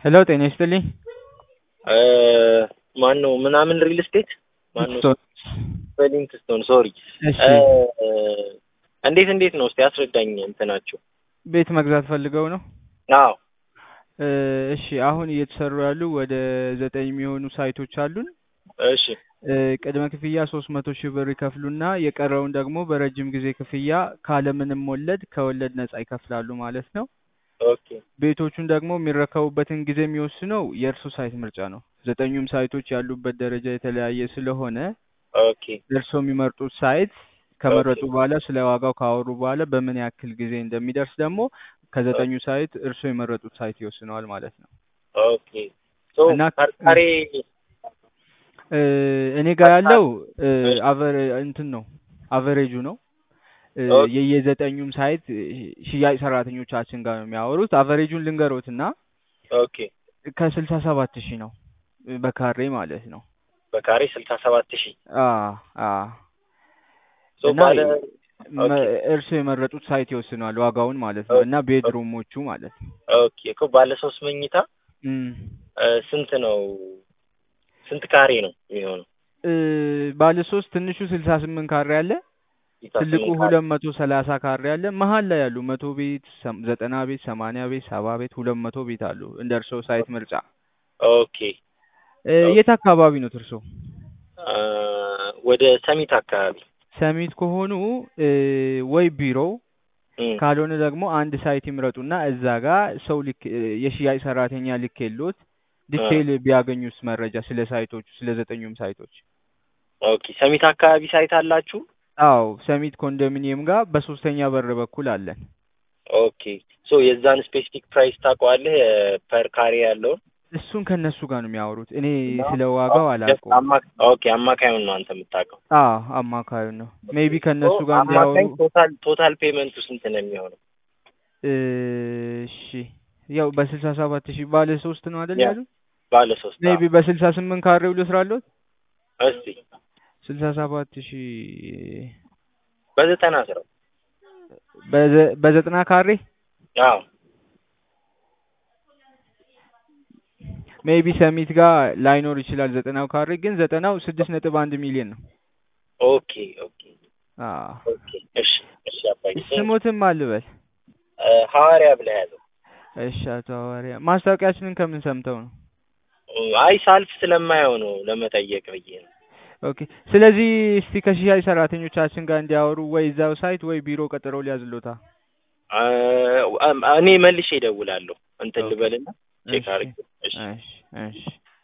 ሄሎ ጤና ይስጥልኝ። ማን ነው ምናምን ሪል ስቴት ማን ነው? ስቶን ዌሊንግስቶን ሶሪ። እሺ እንዴት እንዴት ነው እስቲ አስረዳኝ። እንትናቸው ቤት መግዛት ፈልገው ነው? አዎ እ እሺ አሁን እየተሰሩ ያሉ ወደ ዘጠኝ የሚሆኑ ሳይቶች አሉን። እሺ እ ቅድመ ክፍያ ሶስት መቶ ሺህ ብር ይከፍሉና የቀረውን ደግሞ በረጅም ጊዜ ክፍያ ካለምንም ወለድ ከወለድ ነጻ ይከፍላሉ ማለት ነው። ኦኬ ቤቶቹን ደግሞ የሚረከቡበትን ጊዜ የሚወስነው የእርሱ ሳይት ምርጫ ነው። ዘጠኙም ሳይቶች ያሉበት ደረጃ የተለያየ ስለሆነ ኦኬ እርስዎ የሚመርጡት ሳይት ከመረጡ ኦኬ። በኋላ ስለ ዋጋው ካወሩ በኋላ በምን ያክል ጊዜ እንደሚደርስ ደግሞ ከዘጠኙ ሳይት እርስዎ የመረጡት ሳይት ይወስነዋል ማለት ነው። ኦኬ ሶ እና ከርካሬ እ እኔ ጋር ያለው እ እሺ አቨር እንትን ነው አቨሬጁ ነው እ ኦኬ የየዘጠኙም ሳይት እ ሽያጭ ሰራተኞቻችን ጋር ነው የሚያወሩት። አቨሬጁን ልንገሮት እና ኦኬ ከስልሳ ሰባት ሺህ ነው እ በካሬ ማለት ነው። በካሬ ስልሳ ሰባት ሺህ አ አ ሶ እና ባለ መ- ኦኬ እርስዎ የመረጡት ሳይት ይወስነዋል ዋጋውን ማለት ነው። ኦኬ እና ቤድሩሞቹ ማለት ነው። ኦኬ እኮ ባለ ሶስት መኝታ እም እ ስንት ነው? ስንት ካሬ ነው የሚሆነው? እ ባለ ሶስት ትንሹ ስልሳ ስምንት ካሬ አለ። ስልሳ ትልቁ ስምንት ካሬ ሁለት መቶ ሰላሳ ካሬ አለ። መሀል ላይ ያሉ መቶ ቤት፣ ሰም- ዘጠና ቤት፣ ሰማንያ ቤት፣ ሰባ ቤት፣ ሁለት መቶ ቤት አሉ እንደ እርስዎ ሳይት ምርጫ። ኦኬ እ ኦኬ የት አካባቢ ነው እርስዎ? አ ወደ ሰሚት አካባቢ ሰሚት ከሆኑ እ ወይ ቢሮ እም ካልሆነ ደግሞ አንድ ሳይት ይምረጡና እዛ ጋር ሰው ልክ እ የሽያጭ ሰራተኛ ልክ የሎት አ ዲቴይል ቢያገኙስ መረጃ ስለ ሳይቶቹ ስለ ዘጠኙም ሳይቶች። ኦኬ ሰሚት አካባቢ ሳይት አላችሁ? አዎ ሰሚት ኮንዶሚኒየም ጋር በሶስተኛ በር በኩል አለን። ኦኬ ሶ የዛን ስፔሲፊክ ፕራይስ ታውቀዋለህ? ፐር ካሬ ያለውን እሱን ከነሱ ጋር ነው የሚያወሩት። እኔ ነው? ስለ ዋጋው ጀስት አላውቀውም። አማ ኦኬ አማካዩን ነው አንተ የምታውቀው። አዎ አማካዩ ነው። ሜቢ ሶ ከነሱ ጋር እንዲያወሩ። አማካኝ ቶታል ቶታል ፔመንቱ ስንት ነው የሚሆነው? እሺ ያው በስልሳ ሰባት ሺህ ባለ ሶስት ነው አይደል ያ ያሉት? ባለ ሶስት ሜቢ አዎ። በስልሳ ስምንት ካሬው ልስራለሁት። እስቲ ስልሳ ሰባት ሺህ በዘጠና ስራው በዘ- በዘጠና ካሬ አዎ ሜቢ ሰሚት ጋር ላይኖር ይችላል ዘጠናው ካሬ ግን ዘጠናው ስድስት ነጥብ አንድ ሚሊዮን ነው። ኦኬ ኦኬ አዎ ኦኬ እሺ እሺ አባዬ ቴንክ ስሞትም አልበል። ሐዋርያ ብለህ ያዘው። እሺ አቶ ሐዋርያ ማስታወቂያችንን ከምን ሰምተው ነው? አይ ሳልፍ ስለማየው ነው ለመጠየቅ ብዬ ነው። ኦኬ ስለዚህ እስቲ ከሽያጭ ሰራተኞቻችን ጋር እንዲያወሩ ወይ እዛው ሳይት ወይ ቢሮ ቀጥሮ ሊያዝሎታ። አ እኔ መልሼ እደውላለሁ እንትን ኦኬ ልበልና ቼክ እሺ አድርጌ እሺ እሺ እሺ